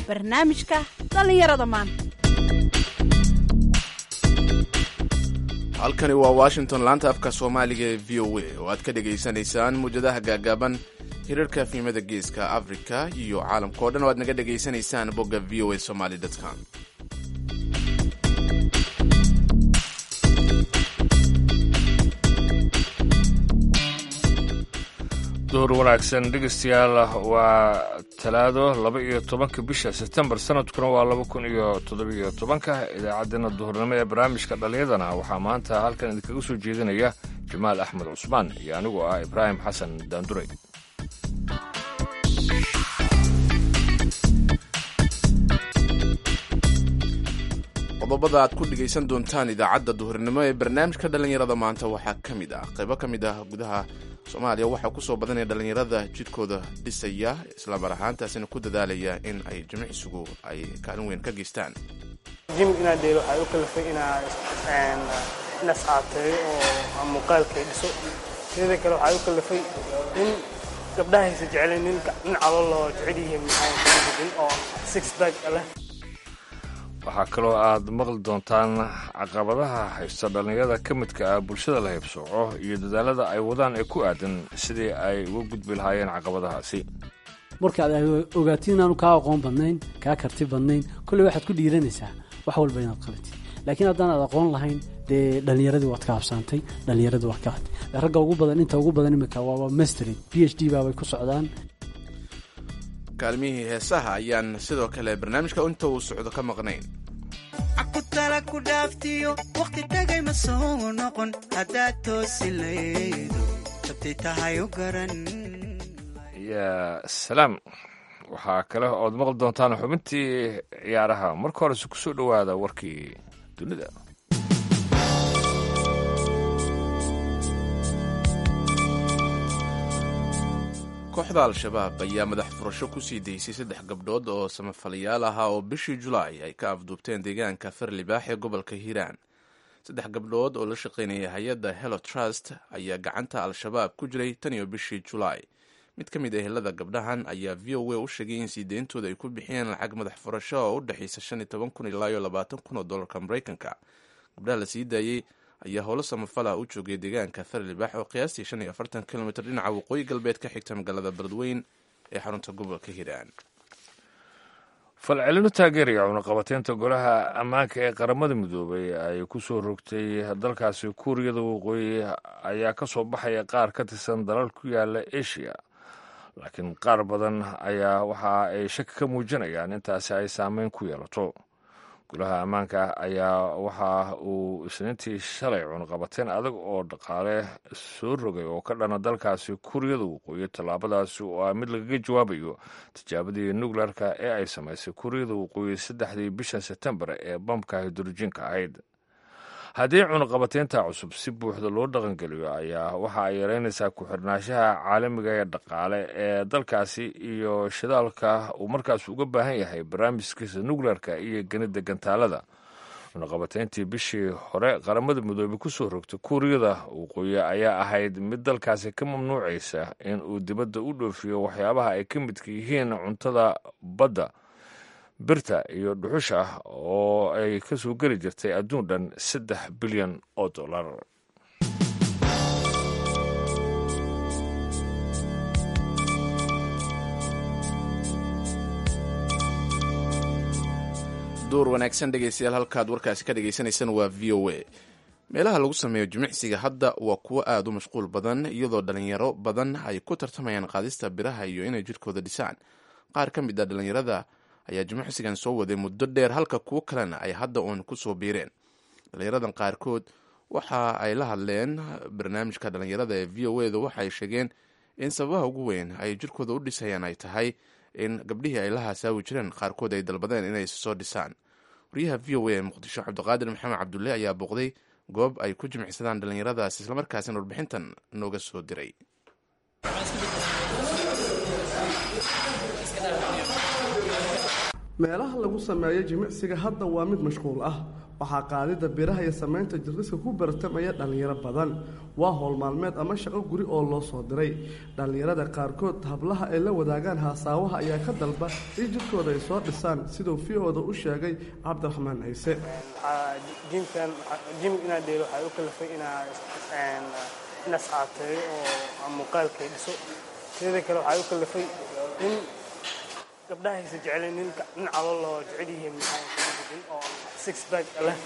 barnaamijka dhallinyarada maanta halkani waa washington laanta afka soomaaliga ee v o a oo aad ka dhegaysanaysaan muwjadaha gaagaaban hirarka fiimada geeska afrika iyo caalamka o dhan oo aad naga dhegaysanaysaan bogga v o a somaly com duhur wanaagsan dhegeystayaal waa talaado laba iyo tobanka bisha sebtembar sanadkuna waa laba kun iyo toddobiyo tobanka idaacaddeenna duhurnimo ee barnaamijka dhallinyadana waxaa maanta halkan idinkaga soo jeedinaya jamaal axmed cusmaan iyo anigoo ah ibraahim xasan daandurey qodobada aad ku dhegaysan doontaan idaacadda duhurnimo ee barnaamijka dhallinyarada maanta waxaa ka mid ah qaybo ka mid ah gudaha soomaaliya waxaa kusoo badanaya dhallinyarada jidhkooda dhisaya islamar ahaantaasina ku dadaalaya in ay jimicsigu ay kaalin weyn ka geystaan jim inaa dheelo waxay u kalafay inaa nascaateeyo oo muuqaalkay dhiso sidada kale waxay u kalafay in gabdhahaysa jecleen nin calool loo jecel yihiin maxaa oo six bag leh waxaa kaloo aad maqli doontaan caqabadaha haysta dhallinyarada ka midka ah bulshada la haybsooco iyo dadaalada ay wadaan ee ku aadan sidii ay uga gudbi lahaayeen caqabadahaasi markaad ogaatin inaanu kaa aqoon badnayn kaa karti badnayn kolley waxaad ku dhiiranaysaa wax walba inaad qabatid laakiin haddaanaad aqoon lahayn dee dhallinyaradii waad ka habsaantay dhallinyaradii waad ka hadtay ragga ugu badan inta ugu badan imika waaba mastery b h d baabay ku socdaan kaalmihii heesaha ayaan sidoo kale barnaamijka inta uu socdo ka maqnayn cakutala ku dhaaftiyo wakhti tagay ma soo noqon haddaad toosi laydo jabtay tahay u garan yaa salaam waxaa kale ood maqli doontaan xubintii ciyaaraha marka horese ku soo dhowaada warkii dunida kooxda al-shabaab ayaa madax furasho ku sii daysay saddex gabdhood oo samafalayaal ahaa oo bishii julaay ay ka afduubteen deegaanka farlibaax ee gobolka hiiraan saddex gabdhood oo la shaqaynaya hay-adda helo trust ayaa gacanta al-shabaab ku jiray tan iyo bishii julaay mid ka mid a ehelada gabdhahan ayaa v o a u sheegay in sii deyntooda ay ku bixiyeen lacag madax furasho oo u dhexaysa shan iyo toban kun ilaa iyo labaatan kun oo dollarka maraykanka gabdhaha la sii daayey ayaa howlo samafala u joogay deegaanka farlibaax oo qiyaastii shan iyo afartan kilomitr dhinaca waqooyi galbeed ka xigta magaalada beledweyn ee xarunta gobolka hiiraan falcelino taageeraya cunaqabateynta golaha ammaanka ee qaramada midoobay ay ku soo rogtay dalkaasi kuuriyada waqooyi ayaa ka soo baxaya qaar ka tirsan dalal ku yaala asia laakiin qaar badan ayaa waxa ay shaki ka muujinayaan intaasi ay saameyn ku yeelato golaha ammaanka ayaa waxa uu isniintii shalay cunaqabateyn adag oo dhaqaale soo rogay oo ka dhana dalkaasi kuuriyada waqooyi tallaabadaasi oo ah mid lagaga jawaabayo tijaabadii nukleerka ee ay samaysay kuuriyada waqooyi saddexdii bisha sebtembar ee bambka hidrojinka ahayd haddii cunaqabateynta cusub si buuxda loo dhaqangeliyo ayaa waxa ay yareynaysaa ku-xirnaanshaha caalamiga ee dhaqaale ee dalkaasi iyo shidaalka uu markaas uga baahan yahay barnaamijkiisa nukleerka iyo genida gantaalada cunaqabateyntii bishii hore qaramada midoobey ku soo rogtay kuuriyada waqooyi ayaa ahayd mid dalkaasi ka mamnuucaysa in uu dibadda u dhoofiyo waxyaabaha ay ka midka yihiin cuntada badda birta iyo dhuxusha ah oo ay ka soo geli jirtay adduun dhan saddex bilyan oo dollar duur wanaagsan dhegaystayaal halkaad warkaasi ka dhagaysanaysaan waa v o a meelaha lagu sameeyo jimicsiga hadda waa kuwo aada u mashquul badan iyadoo dhalinyaro badan ay ku tartamayaan qaadista biraha iyo inay jidhkooda dhisaan qaar ka mid a dhalinyarada ayaa jimicsigan soo waday muddo dheer halka kuwo kalena ay hadda uun ku soo biireen dhalinyaradan qaarkood waxa ay la hadleen barnaamijka dhalinyarada ee v o eda waxaay sheegeen in sababaha ugu weyn ay jirkooda u dhisayaan ay tahay in gabdhihii ay la haasaawi jireen qaarkood ay dalbadeen inay soo dhisaan wariyaha v o a ee muqdisho cabdiqaadir maxamed cabdulle ayaa booqday goob ay ku jimicsadaan dhalinyaradaas islamarkaasina warbixintan nooga soo diray meelaha lagu sameeyo jimicsiga hadda waa mid mashquul ah waxaa qaadida biraha iyo samaynta jirdiska ku bartamaya dhallinyaro badan waa howl maalmeed ama shaqo guri oo loo soo diray dhallinyarada qaarkood hablaha ay la wadaagaan haasaawaha ayaa ka dalba in jidkooda ay soo dhisaan siduu v-oda u sheegay cabdiraxmaan ciise jimkan jim inaa dheelo waxaa u kalafay inaa inaas caateeyo oo muuqaalkay dhiso teeda kale waxaa u kalafay in gabdhahaysa jecleen nin nin calool loo jecel yihiin maxaa oo six bag leh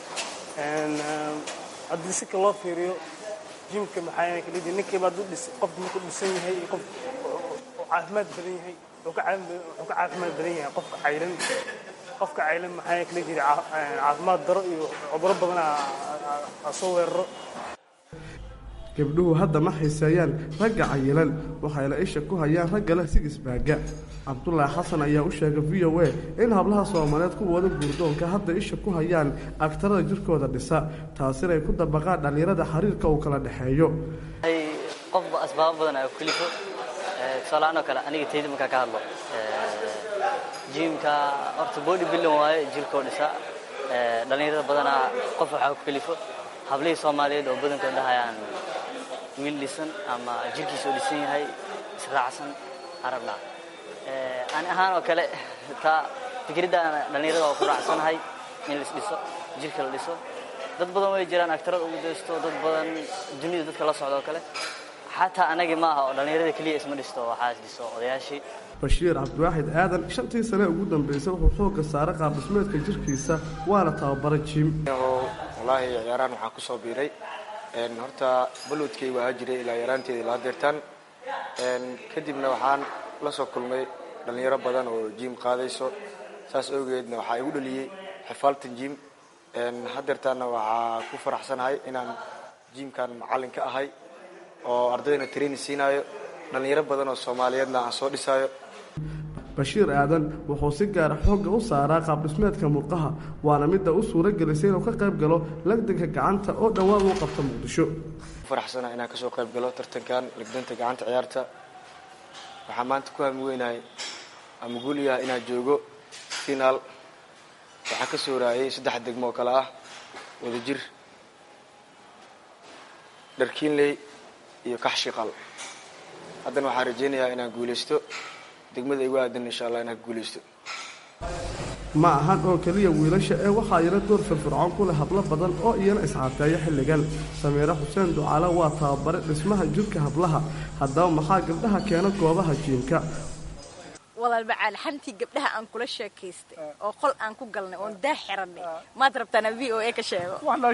haddii si ka loo fiiriyo jimka maxaa ka dhidi ninkiiba hadduu dhis qof markuu dhisan yahay iyo qof caafimaad badan yahay wuxuu ka caafimaad badan yahay qofka caylan qofka caylan maxaa kala jira caafimaad daro iyo cuduro badan aa soo weeraro gabdhuhu hadda ma xiiseeyaan ragga cayilan waxayna isha ku hayaan ragga leh sigisbaaga cabdulaahi xasan ayaa u sheegay v o a in hablaha soomaaliyeed kuwooda guurdoonka hadda isha ku hayaan agtarada jirkooda dhisa taasina ay ku dabaqaan dhallinyarada xiriirka uu kala dhexeeyo qofba asbaabo badan aa kulifo tusaalahaan oo kale aniga tayda markaa ka hadlo jimka horta body building waaye jirkoo dhisa dhallinyarada badanaa qof waxaa ku kalifo hablihii soomaaliyeed oo badankood dhahayaan wiil dhisan ama jirkiisoo dhisan yahay israacsan arabnaa ani ahaan oo kale taa fikraddan dhallinyarada oo ku raacsanahay in lais dhiso jirka la dhiso dad badan way jiraan agtarada ugu daysto dad badan dunida dadka la socda oo kale xataa anagii ma aha oo dhallinyarada keliya isma dhisto waxaa is dhiso odayaashii bashiir cabdiwaaxid aadan shantii sane ugu dambeysay wuxuu xoogga saaray qaabdhismeedka jirkiisa waana tababara jim wallaahi ciyaarahan waxaan ku soo biiray horta balwadkay waa jiray ilaa yaraanteeda ilaa deertaan kadibna waxaan la soo kulmay dhallinyaro badan oo jim qaadayso saas awgeedna waxaa igu dhaliyey xifaaltan jim hadeertaanna waxaa ku faraxsanahay inaan jimkan macallin ka ahay oo ardayna training siinaayo dhallinyaro badan oo soomaaliyeedna aan soo dhisaayo bashiir aadan wuxuu si gaara xoogga u saaraa qaabdhismeedka murqaha waana midda u suuro gelisay inuu ka qayb galo lagdanka gacanta oo dhowaan uu qabta muqdisho faraxsana inaan kasoo qayb galo tartankan lagdanta gacanta ciyaarta waxaa maanta ku hami weynahay ama guuliyaha inaan joogo finaal waxaa ka soo raayay saddex degmo oo kale ah wadajir dharkiinley iyo kaxshiqal haddana waxaan rajaynayaa inaan guulaysto degmada igu aadan insha allah inaan guulaysto ma ahan oo keliya wiilasha ee waxaa iyana door firfircoon ku leh hablo badan oo iyana iscaateeya xilligan sameere xuseen ducaale waa tababare dhismaha jirka hablaha haddaba maxaa gabdhaha keena goobaha jiimka walaalbacaal xantii gabdhaha aan kula sheekaystay oo qol aan ku galnay oon daa xiranay maad rabtaana v o a ka sheego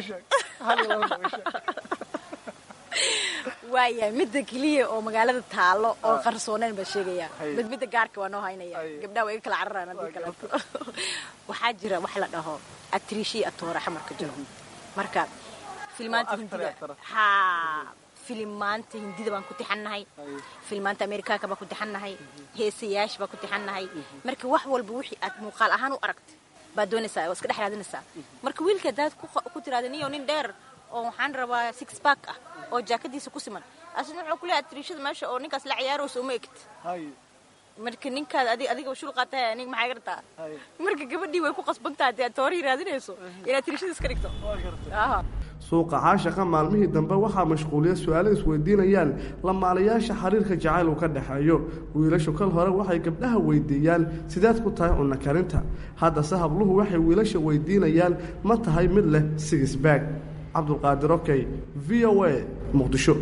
waayahay midda keliya oo magaalada taalo oo qarsooneyn baa sheegaya mid midda gaarka waa noo haynaya gabdhaha waa iga kala cararaan haddii kaleeto waxaa jira wax la dhaho atriishii atoora xamarka jiro marka filmaanta hindida haa filimaanta hindida baan ku tixannahay filmaanta amerikaanka baan ku tixannahay heesayaasha baan ku tixannahay marka wax walba wixii aad muuqaal ahaan u aragtay baad doonaysaa waa iska dhex raadinaysaa marka wiilka haddaad ku tiraada niyo nin dheer oo waxaan rabaa six back ah oo jaakadiisa ku siman asna wuxuu ku leeyahay atriishada meesha oo ninkaas la ciyaarayso uma egta marka ninkaad adig adiga shul qaatahay aniga maxaa gartaa marka gabadhii way ku qasban tahay dee toorii raadinayso inaad atriishada iska dhigto suuqa caashaqa maalmihii dambe waxaa mashquuliya su-aalo isweydiinayaan lamaalayaasha xiriirka jacayl uu ka dhexeeyo wiilashu kal hore waxay gabdhaha weydiiyaan sideed ku tahay cunno karinta haddase habluhu waxay wiilasha weydiinayaan ma tahay mid leh sigisbaag cabdulqaadir okey v o a muqdisho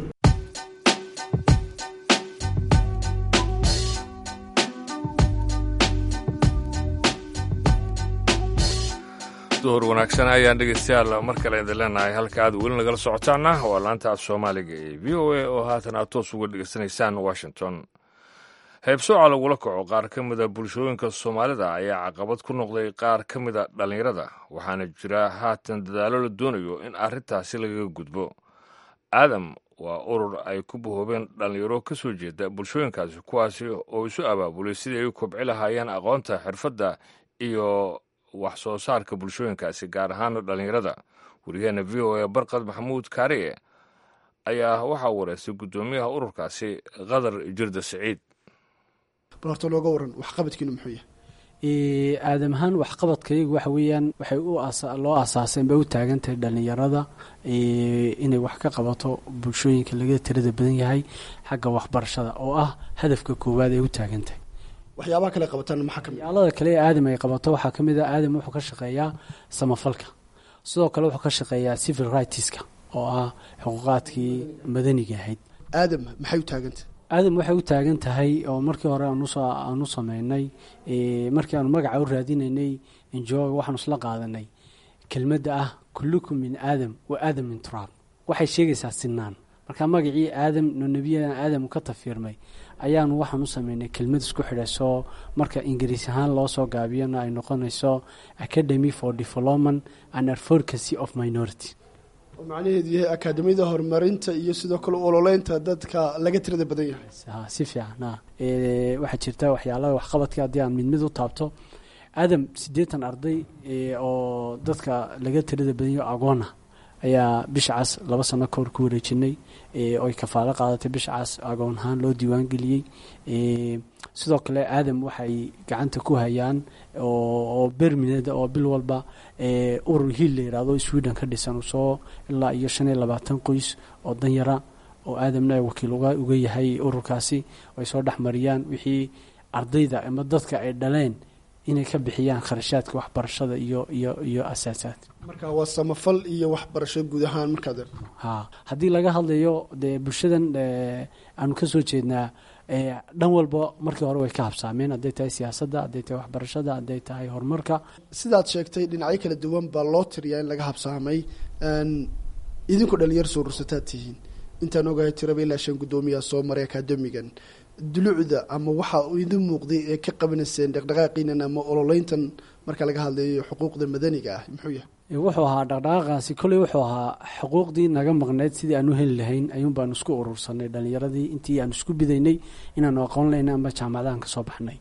duhur wanaagsan ayaan dhegeystayaal mar kale idin leenahay halka aad weli nagala socotaana waa laanta af soomaaliga ee v o a oo haatan aad toos uga dhegeysanaysaan washington heebsooca lagula kaco qaar ka mida bulshooyinka soomaalida ayaa caqabad ku noqday qaar ka mida dhallinyarada waxaana jira haatan dadaallo la doonayo in arrintaasi lagaga gudbo aadam waa urur ay ku bahoobeen dhallinyaro ka soo jeeda bulshooyinkaasi kuwaasi oo isu abaabulay sidii ay u kobci lahaayeen aqoonta xirfadda iyo wax soo saarka bulshooyinkaasi gaar ahaan dhallinyarada wariyaheena v o a barkad maxamuud kaariye ayaa waxaa wareystay guddoomiyaha ururkaasi qadar jirda siciid bal horta looga waran waxqabadkiinu muxuu yahay aadam ahaan waxqabadkayagu waxa weeyaan waxay u loo asaaseen bay u taagan tahay dhallinyarada inay wax ka qabato bulshooyinka laga tirada badan yahay xagga waxbarashada oo ah hadafka koowaad ay u taagan tahay waxyaabaha kale qabataan maxaa kamid yaalada kale ee aadam ay qabato waxaa ka mid a aadam wuxuu ka shaqeeyaa samafalka sidoo kale wuxuu ka shaqeeyaa civil rightska oo ah xuquuqaadkii madaniga ahayd aadam maxay u taagantah aadam waxay u taagan tahay oo markii hore aanu sameynay markii aanu magaca u raadinaynay enjoga waxaanu isla qaadanay kelmadda ah kullukum min aadam wa aadam min turaab waxay sheegaysaa sinaan marka magacii aadam no nebiyadan aadam ka tafiirmay ayaanu waxaan u sameynay kelmad isku xidhaysoo marka ingiriis ahaan loo soo gaabiyana ay noqonayso academy for development and advocacy of minority oo macnaheedu yahay akaadamiyada horumarinta iyo sidoo kale ololeynta dadka laga tirada badan yahay si fiican waxaa jirta waxyaalaha waxqabadka haddii aan mid mid u taabto aadam siddeetan arday oo dadka laga tirada badan yaho agoona ayaa bisha cas laba sano kahor ku wareejinay oy kafaalo qaadatay bisha cas agoon ahaan loo diiwaan geliyey sidoo kale aadam waxay gacanta ku hayaan oo bermined oo bil walba urur hiil la yirahdo sweden ka dhisan soo ilaa iyo shan iyo labaatan qoys oo danyara oo aadamna wakiil uga yahay ururkaasi ay soo dhexmariyaan wixii ardayda ama dadka ay dhaleen inay ka bixiyaan kharashaadka waxbarashada iyo iyo iyo asaasaad marka waa samafal iyo waxbarasho guud ahaan markaad ha haddii laga hadlayo dee bulshadan aanu ka soo jeednaa dhan walba markii hore way ka habsaameen hadday tahay siyaasadda hadday tahay waxbarashada hadday tahay horumarka sidaad sheegtay dhinacyo kala duwan baa loo tiriyaa in laga habsaamay idinku dhalinyar soo rursataad tihiin intaan ogahay tiraba ilaa shan guddoomiyaa soo maray akaademigan dulucda ama waxaa idin muuqday ee ka qabanayseen dhaqdhaqaaqiinan ama ololeyntan marka laga hadlayo xuquuqda madaniga ah muxuu yahay wuxuu ahaa dhaqdhaqaaqaasi kolley wuxuu ahaa xuquuqdii naga maqneyd sidii aanu heli lahayn ayuun baanu isku urursanay dhalinyaradii intii aanu isku bidaynay inaanu aqoon laynay ama jaamacadahan ka soo baxnay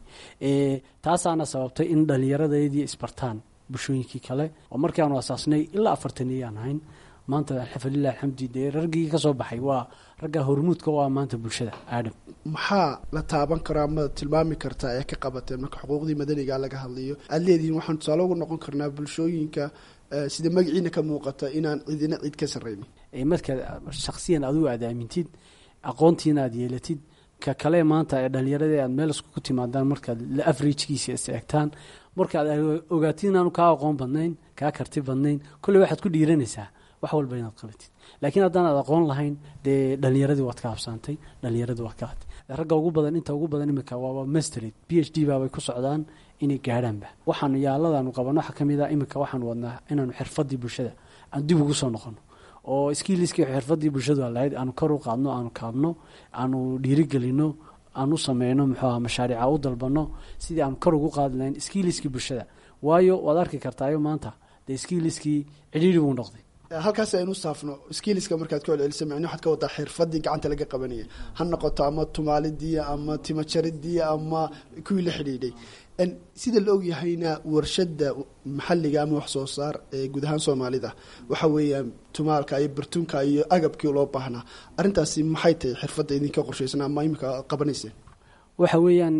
taasaana sababtay in dhallinyaradeedii isbartaan bulshooyinkii kale oo markii aanu asaasnay ilaa afartaniyaan ahayn maanta alxafalilah alxamdi dee raggii ka soo baxay waa ragga hormuudka u ah maanta bulshada aadam maxaa la taaban karaa ma tilmaami kartaa ee ka qabateen marka xuquuqdii madaniga laga hadlayo aad leedihiin waxaan tusaale ugu noqon karnaa bulshooyinka sida magaciina ka muuqata inaan cidina cid ka sarreynin markaad shaksiyan adigu aad aamintid aqoontiina aad yeelatid ka kale maanta ee dhallinyarada aad meel iskugu timaadaan markaad la afrajkiisa is eegtaan markaad ogaatid inaanu kaa aqoon badnayn kaa karti badnayn kolley waxaad ku dhiiranaysaa wax walba inaad qabatid laakiin haddaanaad aqoon lahayn dee dhalinyaradii waad ka habsaantay dhalinyaradii waad ka hatay ragga ugu badan inta ugu badan imika waaba mastered b h d baabay ku socdaan inay gaadhaanba waxaanu yaaladaanu qabano waxaa ka mid a imika waxaanu wadnaa inaanu xirfadii bulshada aan dib ugu soo noqono oo skiiliskii xirfadii bulshadu lahayd aanu kor u qaadno aanu kaabno aanu dhiirigelino aanu sameyno muxuuaha mashaariica u dalbano sidii aanu kor ugu qaadi lahayn skiiliskii bulshada waayo waad arki kartaayo maanta dee skiiliskii cidhiiri buu noqday halkaas aynu saafno skiiliska markaad ka celcelisa micni waxaad ka wadaa xirfadii gacanta laga qabanaya ha noqoto ama tumaalidii ama timajaridii ama kuwii la xidhiidhay sida la ogyahayna warshada maxaliga ama wax soo saar ee guud ahaan soomaalida waxa weeyaan tumaalka iyo bartunka iyo agabkii loo baahnaa arrintaasi maxay tahay xirfadda idinka qorshaysan ama imika qabanayseen waxa weeyaan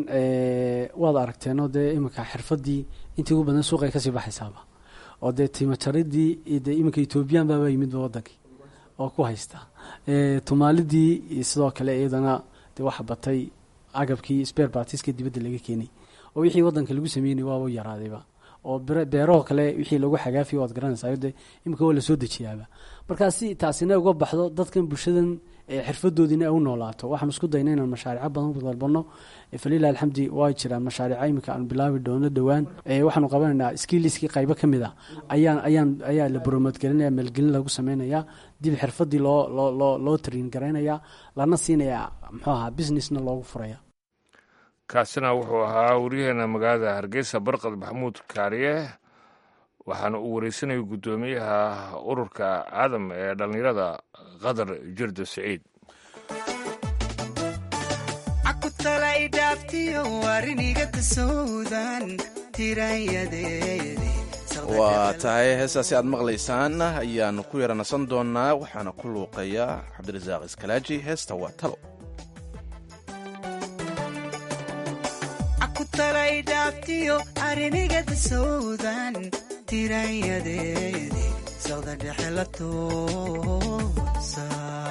waad aragteenoo dee imika xirfadii intii ugu badan suuqay kasii baxaysaaba oo dee timajaridii de iminka ethoobiyan baaba yimidba wadankii oo ku haysta tumaalidii sidoo kale iyadana de waxa batay agabkii sper bartiska dibadda laga keenay oo wixii wadanka lagu sameynay waaba yaraadayba oo beeraho kale wixii lagu xagaafiy waad garanaysaa de iminka waa lasoo dejiyaaba markaa si taasina uga baxdo dadkan bulshadan xirfadoodiina ay u noolaato waxaan isku dayna inaan mashaarico badan dalbano falilah alxamdi waa jiraan mashaariico iminka aan bilaabi doono dhowaan waxaanu qabanaynaa skiiliskii qaybo ka mid a ayaan ayaan ayaa la bromoodgelinaya maalgelin lagu sameynaya dib xirfadii loo loo loo loo tariin garaynaya lana siinaya muxuu ahaa businessna loogu furaya kaasina wuxuu ahaa waryaheena magaalada hargeysa barqad maxamuud kaariye waxaana uu wareysanayay guddoomiyaha ururka aadam ee dhallinyarada qadar jirdo siciid waa tahay heestaasi aad maqlaysaan ayaanu ku yara nasan doonaa waxaana ku luuqaya cabdirasaaq iskalaaji heesta waa talo talay dhaaftiyo arrinigada sawdan tirayadeedi sawda dhexe la toosa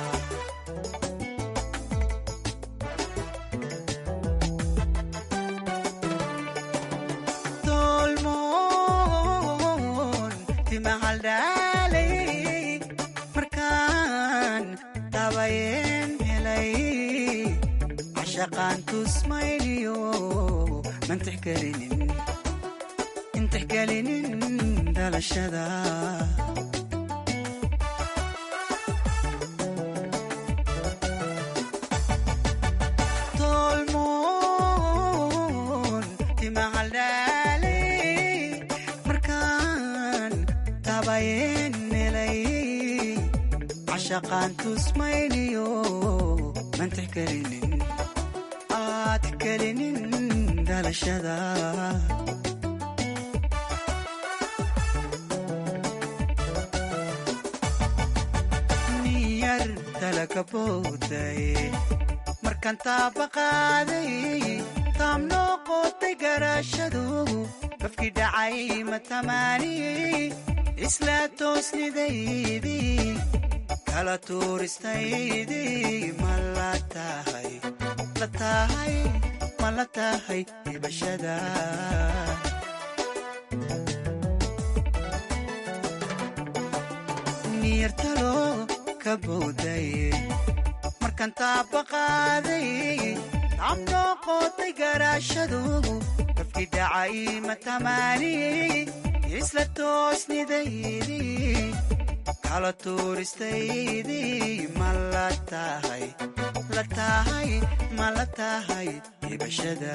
tolmoon timahaldhaalay markaan tabayeen helay cashaqaan tusmayliyo mantixgelinin intixgelinin dhalashada tolmoon timahaldhaalay markaan tabayeen helay cashaqaan tusmayliyo mantixgelinin aad kelinin dhalashada niyar talaga bowday markaan taaba qaaday taam noo qootay garaashadu qofkii dhacay matamaaniyey isla toosnidaydii kala tuuristaydii ma la tahay la tahay ma la tahay dhibashada niyartalo ka bowday markaan taaba qaaday taam noo qootay garaashadu qofkii dhacay matamaaniyey isla toosnidaydii kala tuuristaydii ma la tahay la tahay ma la tahay dhibashada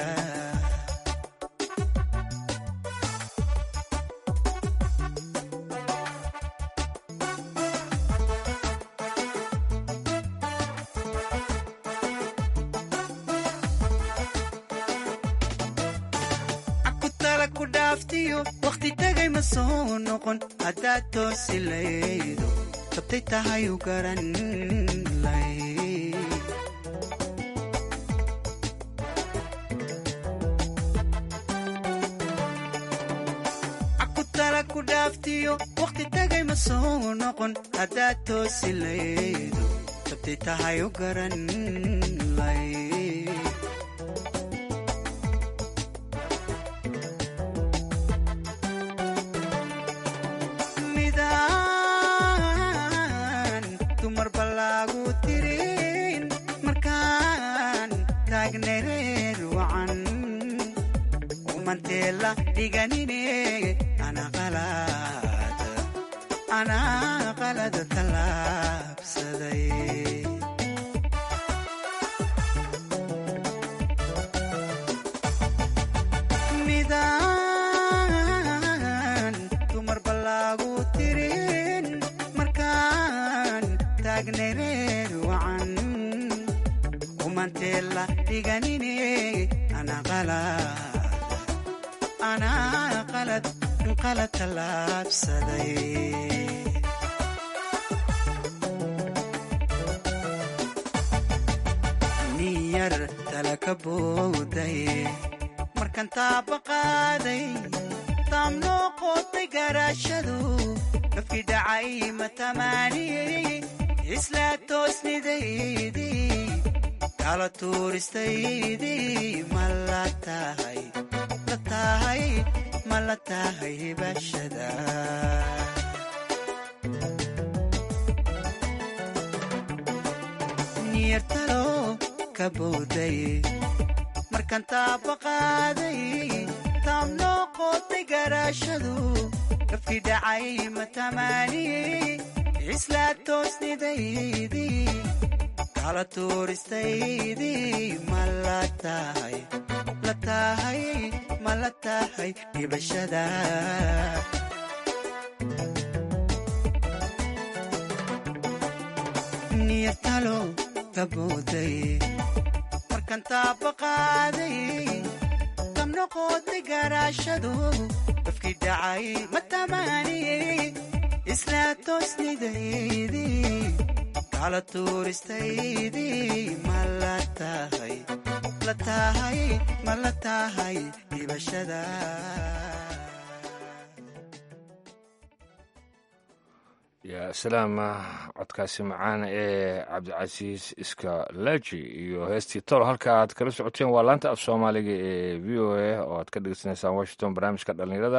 akutala ku dhaaftiyo wakhti tagay ma soo noqon haddaad toosi laydo tabtay tahay u garan lay akutala ku dhaaftiyo wakhti tagay ma soo noqon haddaad toosi laydo tabtay tahay u garan lay midaan dumar balaagu tirin markaan taagnay reer wacan umanteela dhiganine ana qalad anaa qalad tallaabsaday midaan dumar balaagu tirin markaan taagnay reer wacan umanteela dhiganine ana qalad anaa qalad qalad tallaabsaday niyar talaka bowday markaan taaba qaaday taam noo qootay garaashadu qofkii dhacay matamaaniyey isla toosnidaydii kala tuuristaydii ma la tahay la tahay ma la tahay hibashada niyartalo ka bowday markaan taaba qaaday taam noo qootay garaashadu qofkii dhacay matamaaniyey isla toosnidaydii kala tuuristaydii ma la tahay la tahay ma la tahay dhibashada niyartalo ka bowday markaan taaba qaaday tam noqotay garaashadu qofkii dhacay matamaaniyey isla toosnidaydii cala tuuristaydii ma la tahay la tahay ma la tahay dhibashada yaa salaama codkaasi macaan ee cabdicasiis iska laaji iyo heestii tolo halka aad kala socoteen waa laanta af soomaaliga ee v o a oo aad ka dhegeysanaysaan washington barnaamijka dhallinyarada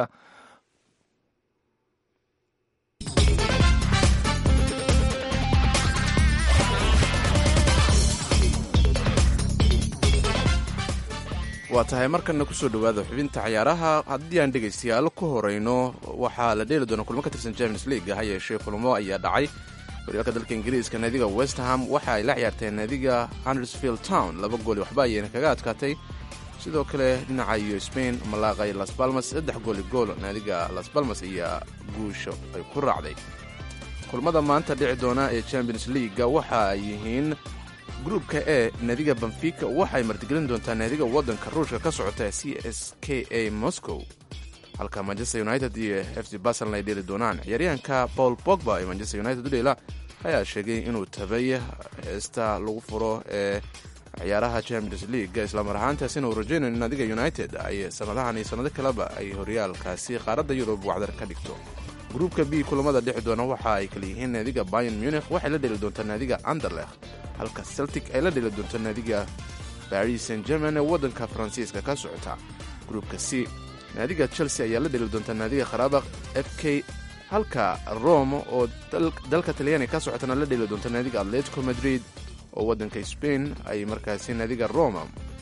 waa tahay markanna kusoo dhowaada xubinta cayaaraha haddii aan dhegaystayaal ku horeyno waxaa la dheeli doona kulmo ka tirsan champions league ha yeeshee kulmo ayaa dhacay horyaalka dalka ingiriiska naadiga westham waxa ay la ciyaarteen naadiga hundersfield town laba gooli waxba ayayna kaga adkaatay sidoo kale dhinaca iyo spain malaaqay las balmas saddex gooli gool naadiga las balmas ayaa guusha ay ku raacday kulmada maanta dhici doona ee champions leaguega waxa ay yihiin gruubka e naadiga benfica waxay martigelin doontaa naadiga waddanka ruushka ka socota c s k a moscow halka manchester united iyo f c barcelon ay dheeli doonaan ciyaaryahanka paul bogba ee manchester united u dheela ayaa sheegay inuu tabay heesta lagu furo ee ciyaaraha champions league islamar ahaantaasina uu rajaynayo in naadiga united ay sanadahan iyo sannado kaleba ay horyaalkaasi qaaradda yurub wacdar ka dhigto gruubka b kulamada dhexi doona waxa ay kala yihiin naadiga bayan munich waxay la dheli doontaa naadiga anderlecht halka celtic ay la dheli doonto naadiga baris saint german ee waddanka faransiiska ka socota gruubka c naadiga chelsea ayaa la dheli doontaa naadiga kharabakh f k halka rome oo dalka talyaaniga ka socotana la dheli doonto naadiga atletico madrid oo waddanka spain ay markaasi naadiga roma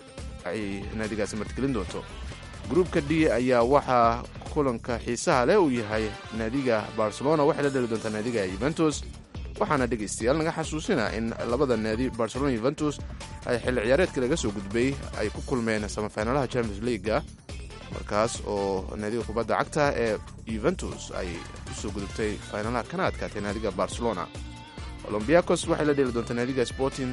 ay naadigaasi martigelin doonto gruubka d ayaa waxaa kulanka xiisaha leh uu yahay naadiga barcelona waxay la dheli doontaa naadiga yuventus waxaana dhegaystayaal naga xasuusina in labada naadi barcelona yuventus ay xilli ciyaareedkii laga soo gudbay ay ku kulmeen samafinalaha champions leaguega markaas oo naadiga kubadda cagta ee yuventus ay usoo gudubtay finalaha kana adkaatay naadiga barcelona olombiakos waxay la dheli doontaa naadiga sporting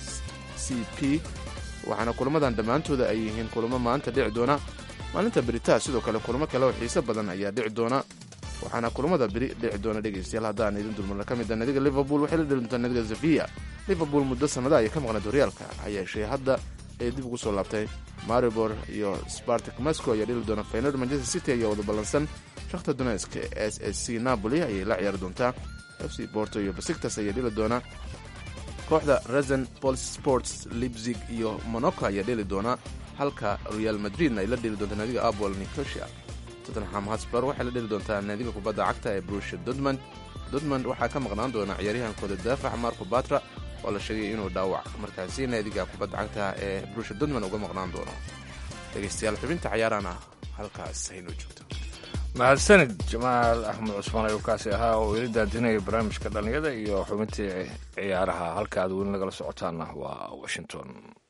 c p waxaana kulamadan dhammaantooda ay yihiin kulamo maanta dhici doona maalinta beritaa sidoo kale kulamo kale oo xiise badan ayaa dhici doona waxaana kulamada beri dhici doona dhegaystayaal haddaan idin dulmarna ka mid a naadiga liverpool waxay la dheli doontaa naadiga sevilla liverpool muddo sannada ayay ka maqnayd horyaalka ha yeeshee hadda ee dib ugu soo laabtay maribor iyo spartak moscow ayaa dheli doona faynor manchester city ayaa wada ballansan shakhta donetsk s s c napoli ayay la ciyaari doontaa f c borto iyo basiktas ayaa dheli doona kooxda resen pol sports libzig iyo monaco ayaa dheli doona halka real madridna ay la dheli doontaa naadiga apol nicosia tottenham hosper waxay la dheli doontaa naadiga kubadda cagta ee brusha dortmund dortmund waxaa ka maqnaan doona ciyaaryahankooda daafac marco batra oo la sheegay inuu dhaawac markaasi naadiga kubadda cagta ee brusha dortmund uga maqnaan doono dhegaystayaal xubinta cayaarana halkaas haynoo joogto mahadsanid jamaal axmed cusmaan ayuu kaasi ahaa oo ila daadinaya barnaamijka dhallinyada iyo xubintii ciyaaraha halka aad weli nagala socotaanna waa washington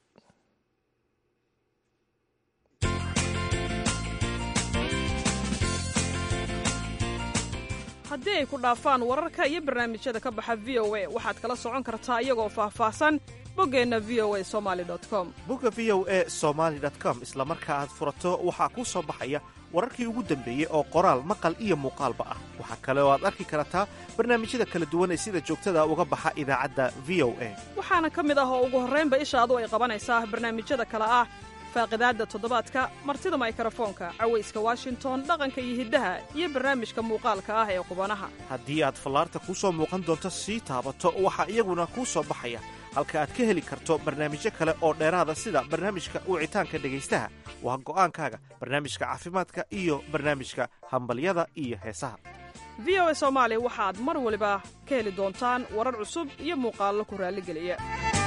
haddii ay ku dhaafaan wararka iyo barnaamijyada ka baxa v o a waxaad kala socon kartaa iyagoo faahfaahsan boggeenna v o a somali com bogga v o a somaali com isla marka aad furato waxaa kuu soo baxaya wararkii ugu dambeeyey oo qoraal maqal iyo muuqaalba ah waxaa kale oo aad arki kartaa barnaamijyada kala duwan ee sida joogtada uga baxa idaacadda v o a waxaana ka mid ah oo ugu horraynba ishaadu ay qabanaysaa barnaamijyada kale ah faaqidaadda toddobaadka martida maykarafoonka cawayska washington dhaqanka iyo hiddaha iyo barnaamijka muuqaalka ah ee qubanaha haddii aad fallaarta kuu soo muuqan doonto sii taabato waxaa iyaguna kuu soo baxaya halka aad ka heli karto barnaamijyo kale oo dheeraada sida barnaamijka wicitaanka dhegaystaha waa go'aankaaga barnaamijka caafimaadka iyo barnaamijka hambalyada iyo heesaha v o a soomaali waxaad mar waliba ka heli doontaan warar cusub iyo muuqaallo ku raalligeliya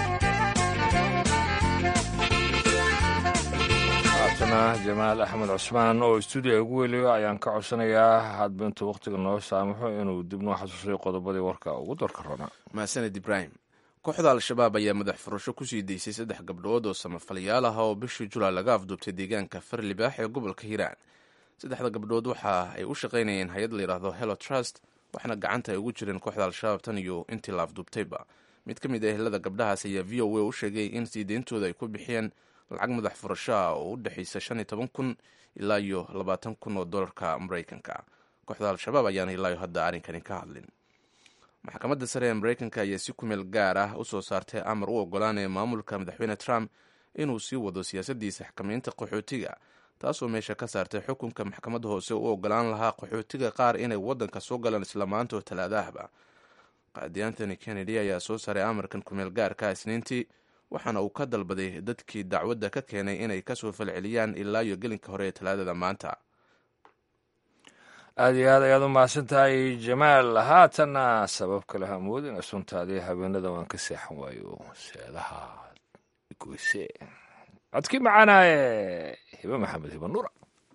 haatana jamaal axmed cusmaan oo stuudiya ugu weliyo ayaan ka codsanayaa hadba intuu wakhtiga noo saamaxo inuu dib noo xasuusayo qodobadii warka ugu darka roona mahadsaned ibraahim kooxda al-shabaab ayaa madax furasho kusii daysay saddex gabdhood oo samafalayaal ah oo bishii julaay laga afduubtay deegaanka farlibaax ee gobolka hiiraan saddexda gabdhood waxa ay u shaqaynayeen hay-ad layidhaahdo hello trust waxaana gacanta ay ugu jireen kooxda al-shabaab tan iyo intii la afduubtayba mid ka mid ah ehelada gabdhahaas ayaa v o a u sheegay in sii deyntooda ay ku bixiyeen lacag madax furasho ah oo u dhexaysa shan iyo toban kun ilaa iyo labaatan kun oo dolarka maraykanka kooxda al-shabaab ayaana ilaayo hadda arrinkani ka hadlin maxkamadda sare ee mareykanka ayaa si kumeel gaar ah u soo saartay amar u ogolaanaya maamulka madaxweyne trump inuu sii wado siyaasaddiisa xakamaynta qaxootiga taasoo meesha ka saartay xukunka maxkamadda hoose u ogolaan lahaa qaxootiga qaar inay waddanka soo galaan isla maanta oo talaadahba qaadi antony kennedy ayaa soo saaray amarkan kumeel gaarka isniintii waxaana uu ka dalbaday dadkii dacwadda ka keenay inay kasoo falceliyaan ilaa iyo gelinka hore ee talaadada maanta aada iyo aad ayaad u mahadsan tahay jamaal haatanna sabab kale hamoodina suntaadii habeenada waan ka seexan waayo seedaha goyse codkii macaanaaye hibe maxamed hibe nuura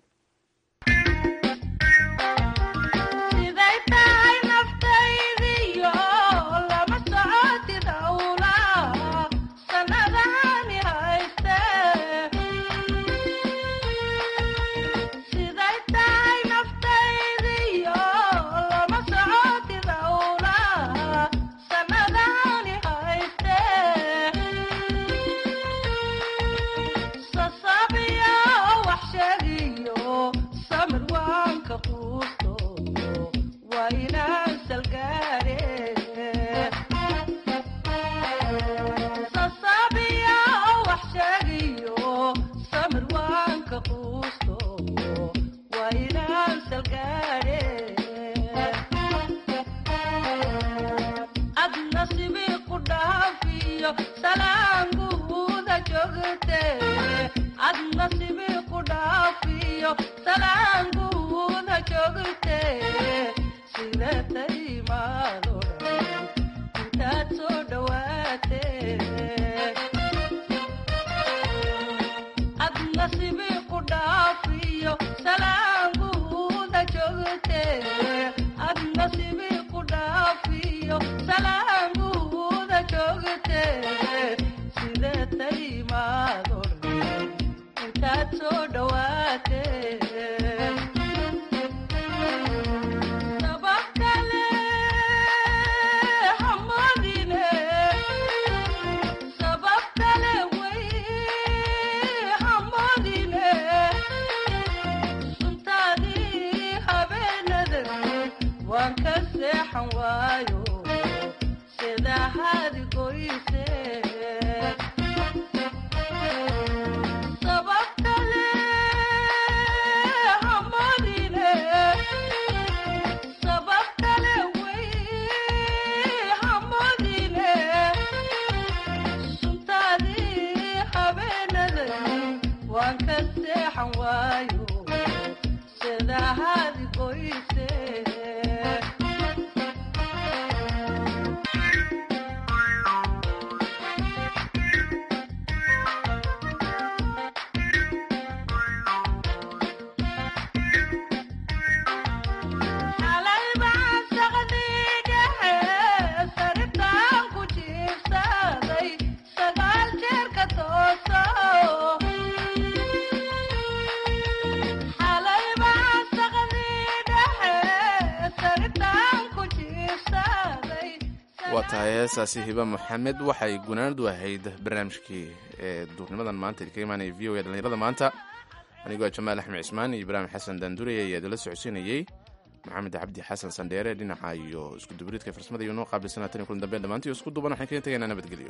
waa tahay heesaasi hiba maxamed waxay gunaanadu ahayd barnaamijkii ee duurnimadan maanta idinkaga imaanaya v o e dhallinyarada maanta anigoo jamaal axmed cismaan iyo ibraahim xasan daandurey ayaa idinla socodsiinayey maxamed cabdi xasan sandheere dhinaca iyo iskudubaridka farsamada iyo noo qaabilsanaa tan iyo kulan dambeyn dhammaantii isku duuban waxaan kaga tegaynaa nabadgelyo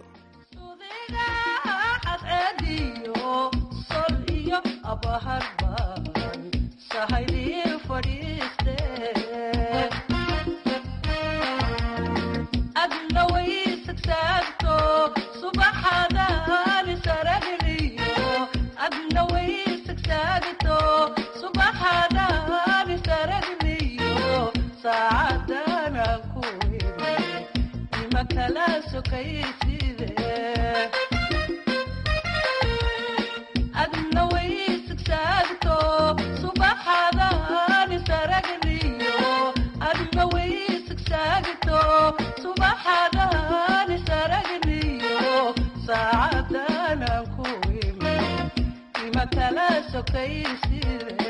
saacadana ku imi ima kala sokaysid